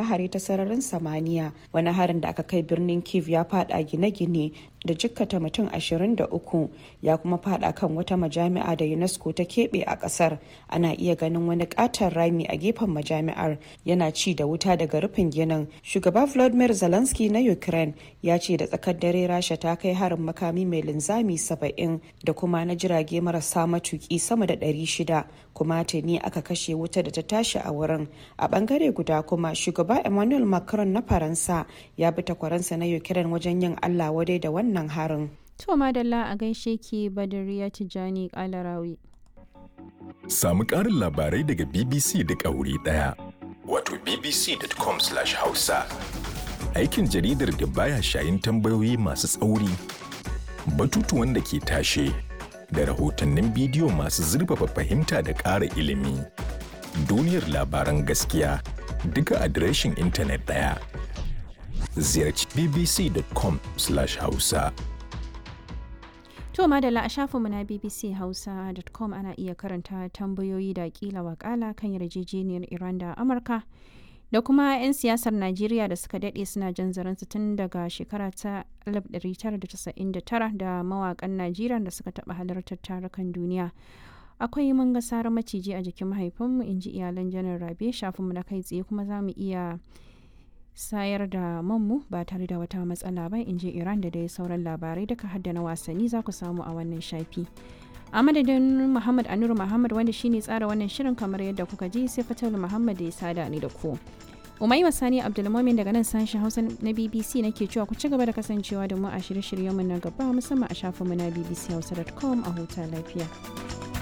hare-hare ta sararin samaniya wani harin da aka kai birnin kiev ya fada gine-gine da jikkata mutum 23 ya kuma fada kan wata majami'a da unesco ta keɓe a ƙasar ana iya ganin wani ƙaton rami a gefen majami'ar yana ci da wuta daga rufin ginin shugaba vladimir zelensky na ukraine ya ce da tsakar dare rasha ta kai harin makami mai linzami 70 da kuma na jirage marasa matuki sama da 600 kuma tuni aka kashe wuta da ta tashi a wurin a bangare guda kuma shugaba emmanuel macron na faransa ya bi takwaransa na ukraine wajen yin allah wadai da wannan wannan harin. To madalla a gaishe ki Badariya Tijjani Kalarawi. Samu ƙarin labarai daga BBC duk a wuri ɗaya. Wato bbc.com/hausa. Aikin jaridar da baya shayin tambayoyi masu tsauri, batutuwan da ke tashe, da rahotannin bidiyo masu zurfafa fahimta da ƙara ilimi. Duniyar labaran gaskiya duka adireshin intanet ɗaya. ziyarci bbc.com/hausa. To madalla a shafinmu na bbchausa.com ana iya karanta tambayoyi da kila wakala kan yarjejeniyar Iran da Amurka da kuma 'yan siyasar Najeriya da suka daɗe suna jan zaransu tun daga shekara ta 1999 da mawakan Najeriya da suka taɓa halartar tarukan duniya. akwai mun ga sarar maciji a jikin mahaifinmu in ji iyalan janar rabe shafinmu na kai tsaye kuma za mu iya sayar da manmu ba tare da wata matsala ba in ji iran da dai sauran labarai duka hadda na wasanni za ku samu a wannan shafi a madadin muhammad anur muhammad wanda shine tsara wannan shirin kamar yadda kuka ji sai fatal muhammad da ya sada ni da ku umai sani abdulmomin daga nan sashen hausa na bbc nake cewa ku ci gaba da kasancewa da mu a shirye-shiryenmu na gaba musamman a shafinmu na bbchausa.com a huta lafiya